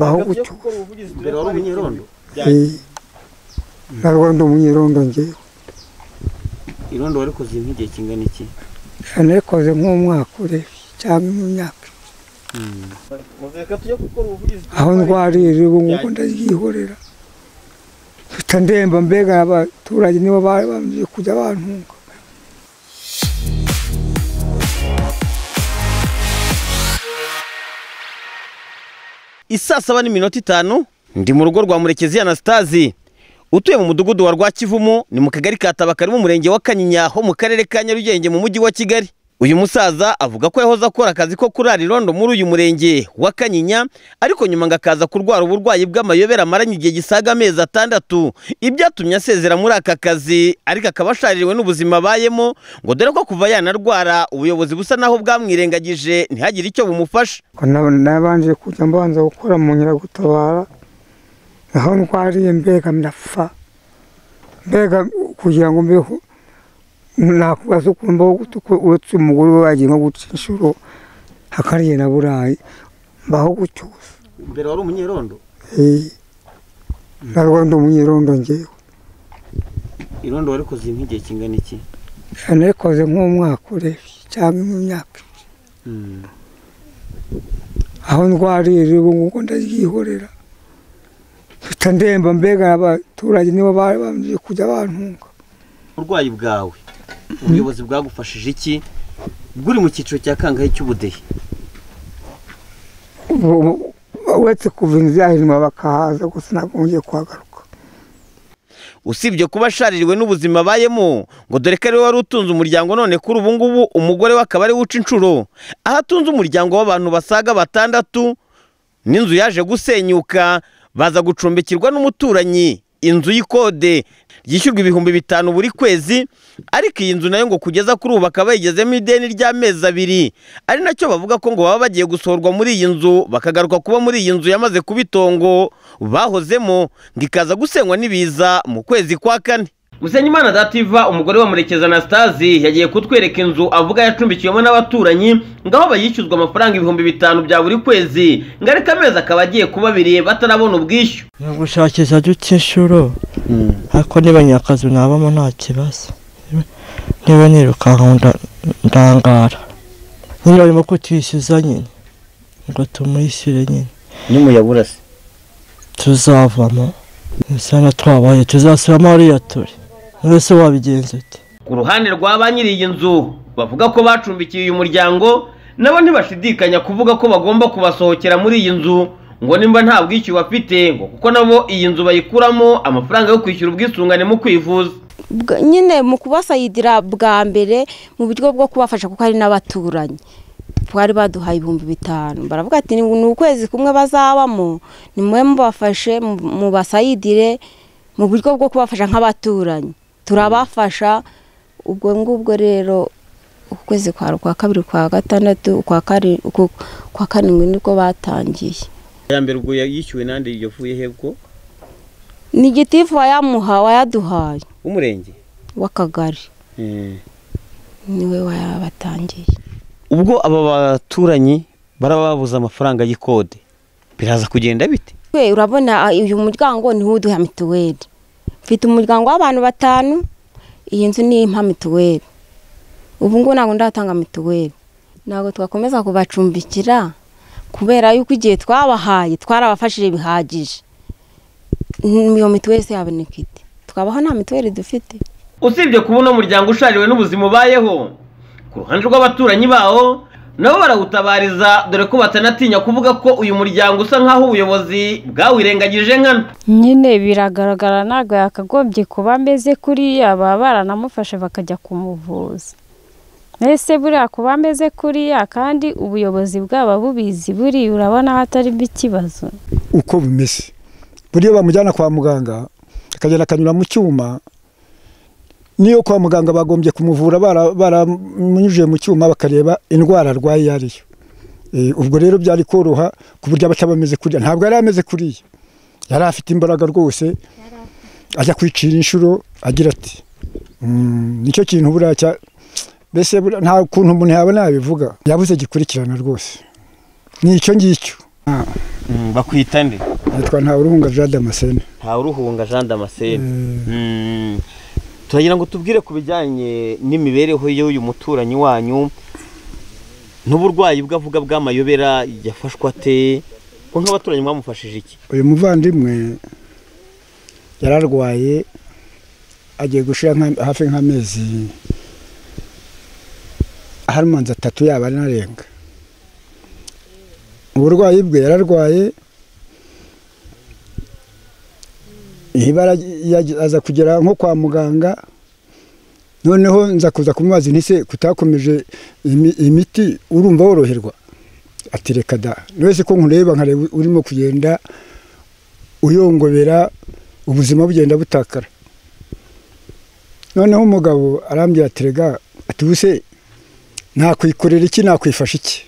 bahuguke mbere wari umunyerondo Eh, ntabwo ndi umunyerondo njyewe irondo warikoze nk'igihe kingana iki narikoze nk'umwaka urebe cyangwa mu myaka aho ndwarire ubu ngubu ndaryihorera mpita ndemba mbega abaturage nibo bari bambwiye kujya bantunga isaa saba n'iminota itanu ndi mu rugo rwa murekezi anastasi utuye mu mudugudu wa rwakivumu ni mu kagari ka tabakari mu murenge wa kanyinya ho mu karere ka nyarugenge mu mujyi wa kigali uyu musaza avuga ko yahoze akora akazi ko kurara irondo muri uyu murenge wa kanyinya ariko nyuma ngo akaza kurwara uburwayi bw'amayobera amaranye igihe gisaga amezi atandatu ibyatumye asezera muri aka kazi ariko akaba ashaririwe n'ubuzima abayemo ngo dore ko kuva yanarwara ubuyobozi busa naho bwamwirengagije ntihagire icyo bumufasha Ko na- nabanje kujya mbanza gukora mu nyiragutabara aho ndwariye mbega ndapfa mbega kugira ngo mbeho nakubaza ukuntu mbaho gute ko uretse umugore we wagiye nko guca inshuro akariye na burayi mbaho gutyo gusa mbere wari umunyerondo Eh, ntabwo ndi umunyerondo njyewe irondo warikoze nk'igihe kingana iki narikoze nk'umwaka urebe cyangwa mu myaka aho ndwarira ubu ngubu ndaryihorera mpita ndemba mbega abaturage nibo bari bambwiye kujya bantunga uburwayi bwawe ubuyobozi bwagufashije iki bw'uri mu cyiciro cya kangahe cy'ubudehe Ubu- ubu- uretse kuva inzu yahirima bakahaza gusa ntabwo ngiye kuhagaruka usibye kuba ashaririwe n'ubuzima abayemo ngo dore ko ariwe wari utunze umuryango none kuri ubu ngubu umugore we akaba ari we uca inshuro aho atunze umuryango w'abantu basaga batandatu n'inzu yaje gusenyuka baza gucumbikirwa n'umuturanyi inzu y'ikode ryishyurwa ibihumbi bitanu buri kwezi ariko iyi nzu nayo ngo kugeza kuri ubu bakaba bayigezemo ideni ry'amezi abiri ari nacyo bavuga ko ngo baba bagiye gusohorwa muri iyi nzu bakagaruka kuba muri iyi nzu yamaze kuba itongo bahozemo ngo ikaza gusenywa n'ibiza mu kwezi kwa kane Musenyimana Dativa umugore wa Murekezi Anastasi yagiye kutwereka inzu avuga yacumbikiyemo n'abaturanyi ngaho bayishyuzwa amafaranga ibihumbi bitanu bya buri kwezi ngo ariko amezi akaba agiye kuba abiri batarabona ubwishyu gushakisha duke inshuro ariko niba nyakazi nabamo nta kibazo niba nirukanka nda- ndangara nyine barimo kutishyuza nyine ngo tumwishyure nyine n'umuyabura se tuzavamo nisanga twabaye tuzasubiramo hariya turi mwese wabigenza ute ku ruhande rwa ba nyiri iyi nzu bavuga ko bacumbikiye uyu muryango nabo ntibashidikanya kuvuga ko bagomba kubasohokera muri iyi nzu ngo nimba nta bwishyuwe bafite ngo kuko nabo iyi nzu bayikuramo amafaranga yo kwishyura ubwisungane mu kwivuza Bwa- nyine mu kubasayidira bwa mbere mu buryo bwo kubafasha kuko hari n'abaturanyi bari baduhaye ibihumbi bitanu baravuga ati ni ni ukwezi kumwe bazabamo nimwe mubafashe mu- mubasayidire mu buryo bwo kubafasha nk'abaturanyi turabafasha ubwo ngubwo rero ukwezi kwa kwa kabiri kwa gatandatu ukwa kari- uku- kwa karindwi nibwo batangiye ya mbere ubwo yishyuwe nande yavuye he bwo ni gitifu wayamuha wayaduhaye w'umurenge w'akagari niwe wayabatangiye ubwo aba baturanyi baraba babuze amafaranga y'ikode biraza kugenda bite twe urabona ah, uyu muryango niwo uduha mituweli mfite umuryango w'abantu batanu iyi nzu ni impa mituweli ubu ngubu ntabwo ndatanga mituweli ntabwo twakomeza kubacumbikira kubera yuko igihe twabahaye twarabafashije bihagije Mm, iyo mituweli se yaboneka ite twabaho nta mituweli dufite usibye kuba uno muryango ushariwe n'ubuzima ubayeho ku ruhande rw'abaturanyi bawo nabo barawutabariza dore ko batanatinya kuvuga ko uyu muryango usa nk'aho ubuyobozi bwawirengagije nkana nyine biragaragara ntabwo yakagombye kuba ameze kuriya baba baranamufashe bakajya kumuvuza mbese buriya kuba ameze kuriya kandi ubuyobozi bwaba bubizi buri urabona hatarimo ikibazo uko bimeze buriya bamujyana kwa muganga akagenda akanyura mu cyuma niyo kwa muganga bagombye kumuvura bara- baramunyujije mu cyuma bakareba indwara arwaye iyo ariyo Eh, ubwo rero byari koroha ku buryo abaca bameze kuriya ntabwo yari ameze kuriya yari afite imbaraga rwose ajya kwicira inshuro agira ati "Mm, nicyo kintu buriya cya mbese buriya nta kuntu umuntu yabona yabivuga yabuze gikurikirana rwose ni icyo ngicyo Ah. Mm, bakwita nde nitwa nta uruhunga jean damascene ntawuruhunga jean damascene Mm. turagira ngo tubwire ku bijyanye n'imibereho y'uyu muturanyi wanyu n'uburwayi bwe avuga bw'amayobera yafashwe ate ko nk'abaturanyi mwamufashije iki uyu muvandimwe yararwaye agiye gushira nka- hafi nk'amezi hari manzi atatu yaba anarenga uburwayi bwe yararwaye ibara yaje- aza kugera nko kwa muganga noneho nza kuza kumubaza nti se kutakomeje imi- imiti urumva woroherwa ati reka da niwe se ko nkureba nkareba urimo kugenda uyongobera ubuzima bugenda butakara noneho umugabo arambwira ati rega ati ubuse nakwikorera iki nakwifasha iki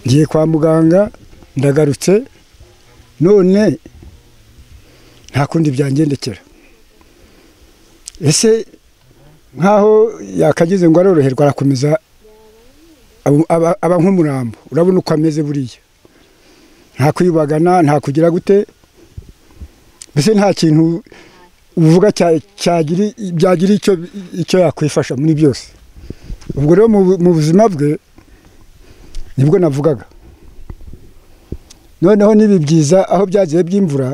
ngiye kwa muganga ndagarutse none nta kundi byangendekera ese nk'aho yakagize ngo aroroherwa arakomeza aba- aba- aba nk'umurambo urabona uko ameze buriya nta kwibagana nta kugira gute mbese nta kintu uvuga cya- cyagira byagira icyo icyo yakwifasha muri byose ubwo rero mu bu- mu buzima bwe nibwo navugaga noneho n'ibi byiza aho byagiye by'imvura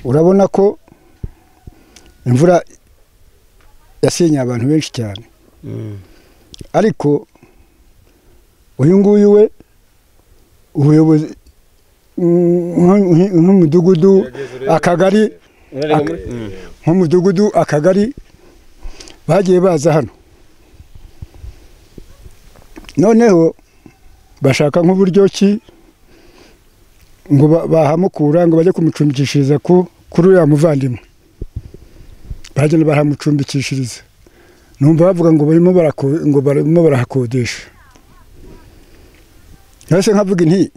urabona ko imvura yasenyeye abantu benshi cyane ariko uyu nguyu we ubuyobozi mm, nk- nk- nk'umudugudu akagari Ak- nk'umudugudu akagari bagiye baza hano noneho bashaka nk'uburyo ki ngo ba- bahamukura ngo bajye kumucumbikishiriza ku kuri uriya muvandimwe baragenda baramucumbikishiriza numva bavuga ngo barimo barako- ngo barimo barahakodesha yose nkavuga inti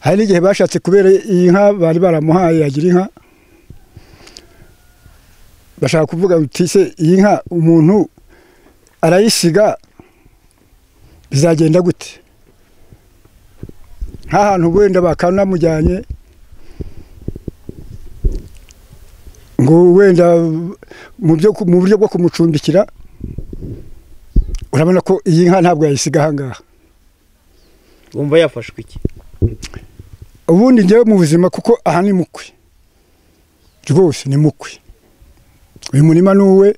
hari n'igihe bashatse kubera iyi nka bari baramuhaye yagira inka bashaka kuvuga uti se iyi nka umuntu arayisiga bizagenda gute nk'ahantu wenda bakanamujyanye ngo wenda mu byo ku- mu buryo bwo kumucumbikira urabona ko iyi nka ntabwo yayisiga ahangaha wumva yafashwe iki ubundi njyewe mu buzima kuko aha ni mukwe rwose ni mukwe uyu murima ni uwe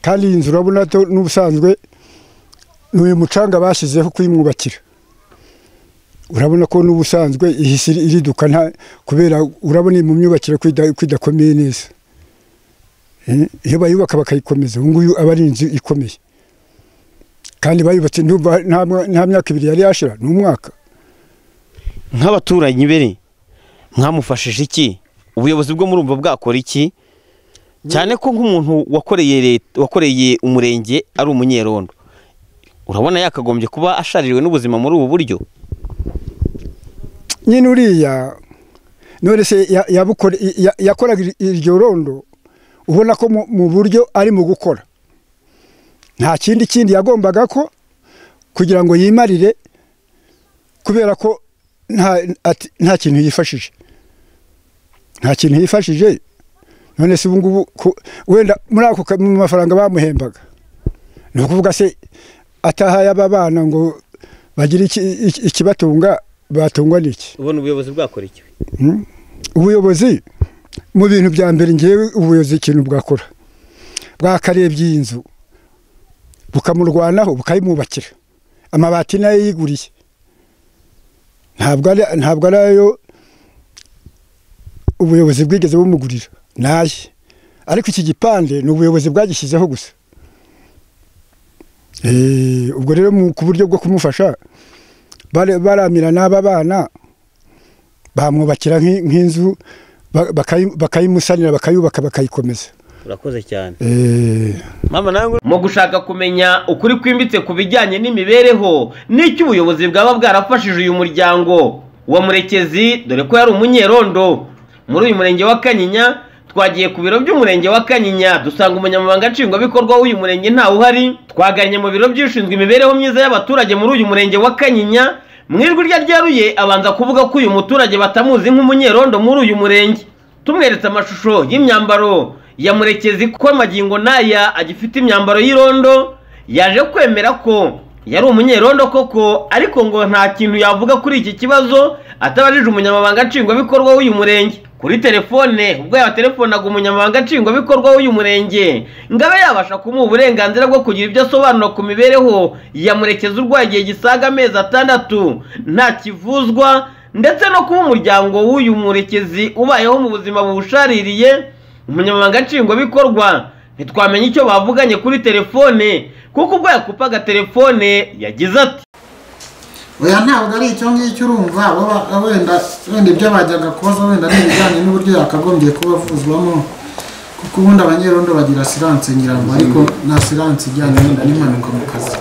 kandi iyi nzu urabona to n'ubusanzwe ni uyu mucanga bashyizeho kuyimwubakira urabona ko n'ubusanzwe ihise iriduka nta kubera urabona iri mu myubakire ko ida- ko idakomeye neza Eh, iyo bayubaka bakayikomeza ubu nguyu aba ari inzu ikomeye kandi bayubatse ndumva nta mwa- nta myaka ibiri yari yashira ni umwaka nk'abaturanyi be mwamufashije iki ubuyobozi bwo murumva bwakora iki cyane ko nk'umuntu wakoreye leta wakoreye umurenge ari umunyerondo urabona yakagombye kuba asharijwe n'ubuzima muri ubu buryo nyine uriya none se ya- yabukore- ya- yakoraga ir- iryo rondo ubona ko mu- mu buryo ari mu gukora nta kindi kindi yagombaga ko kugira ngo yimarire kubera ko nta ati- nta kintu yifashije nta kintu yifashije none se ubu ngubu ku- wenda muri ako ka- mu mafaranga bamuhembaga ni ukuvuga se atahaye aba bana ngo bagire iki- iki- ikibatunga batungwa n'iki ubona ubuyobozi bwakora iki ubuyobozi mu bintu bya mbere ngewe ubuyobozi ikintu bwakora bwakarebye iyi nzu bukamurwanaho bukayimwubakira amabati nayo yiguriye ntabwo ari ntabwo ari ayo ubuyobozi bwigeze bumugurira naye ariko iki gipande ni ubuyobozi bwagishyizeho gusa Eh, ubwo rero mu- ku buryo bwo kumufasha bare- baramira n'aba bana bamwubakira nk'i- nk'inzu ba- bakayi- bakayimusanira bakayubaka bakayikomeza urakoze cyane Eh, mama nawe mu gushaka kumenya ukuri kwimbitse ku bijyanye n'imibereho n'icyo ubuyobozi bwaba bwarafashije uyu muryango wa murekezi dore ko yari umunyerondo muri uyu murenge wa kanyinya twagiye ku biro by'umurenge wa kanyinya dusanga umunyamabanga nshingwabikorwa w'uyu murenge ntawe uhari twaganye mu biro by'ushinzwe imibereho myiza y'abaturage muri uyu murenge wa kanyinya mu ijwi rye ryaruye abanza kuvuga ko uyu muturage batamuzi nk'umunyerondo muri uyu murenge tumweretse amashusho y'imyambaro ya murekezi ko amagingo n'aya agifite imyambaro y'irondo yaje kwemera ko yari umunyerondo koko ariko ngo nta kintu yavuga kuri iki kibazo atabajije umunyamabanga nshingwabikorwa w'uyu murenge kuri telefone ubwo yabatelefonaga umunyamabanga nshingwabikorwa w'uyu murenge ngo abe yabasha kumuha uburenganzira bwo kugira ibyo asobanura ku mibereho ya murekezi urwaye igihe gisaga amezi atandatu nta kivuzwa ndetse no kuba umuryango w'uyu murekezi ubayeho mu buzima buwushaririye umunyamabanga nshingwabikorwa ntitwamenya icyo bavuganye kuri telefone kuko ubwo yakupaga telefone yagize ati oya ntabwo ari icyo ngicyo urumva baba wenda wenda ibyo bajyaga kubaza wenda ni ibijyanye n'uburyo yakagombye kuba avuzwamo kuko ubundi abanyerondo bagira asiranse ngira ngo ariko nta asiranse ijyanye wenda n'impanuka mu kazi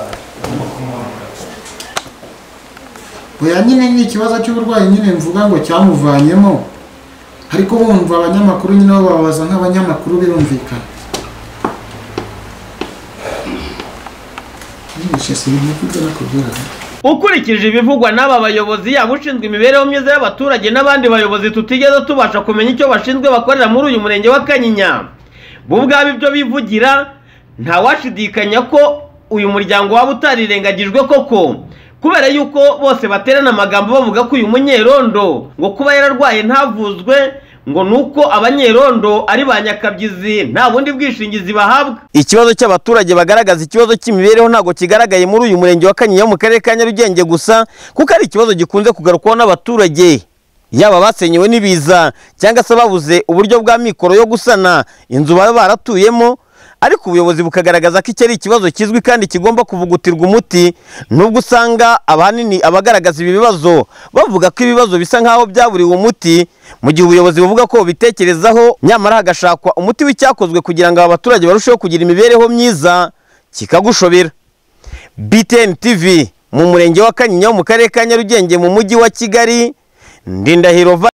oya nyine ni ikibazo cy'uburwayi nyine mvuga ngo cyamuvanyemo ariko bumva abanyamakuru nyine bo bababaza nk'abanyamakuru birumvikana nyine sinzi kuko nakubwira ukurikije ibivugwa n'aba bayobozi yaba ushinzwe imibereho myiza y'abaturage n'abandi bayobozi tutigeze tubasha kumenya icyo bashinzwe bakorera muri uyu murenge wa kanyinya bo ubwabo ibyo bivugira ntawashidikanya ko uyu muryango waba utarirengagijwe koko kubera yuko bose baterana amagambo bavuga ko uyu munyerondo ngo kuba yararwaye ntavuzwe ngo ni uko abanyerondo ari ba nyakabyizi nta bundi bwishingizi bahabwa ikibazo cy'abaturage bagaragaza ikibazo cy'imibereho ntabwo kigaragaye muri uyu murenge wa kanyinya wo mu karere ka nyarugenge gusa kuko ari ikibazo gikunze kugarukwaho n'abaturage yaba basenyewe n'ibiza cyangwa se babuze uburyo bwa mikoro yo gusana inzu baba baratuyemo ariko ubuyobozi bukagaragaza ko iki ari ikibazo kizwi kandi kigomba kuvugutirwa umuti nubwo usanga ahanini abagaragaza ibi bibazo bavuga ko ibibazo bisa nk'aho byaburiwe umuti mu gihe ubuyobozi buvuga ko bubitekerezaho nyamara hagashakwa umuti w'icyakozwe kugira ngo aba baturage barusheho kugira imibereho myiza kikagushobera btn tv mu murenge wa kanyinya wo mu karere ka nyarugenge mu mujyi wa kigali ndindahiro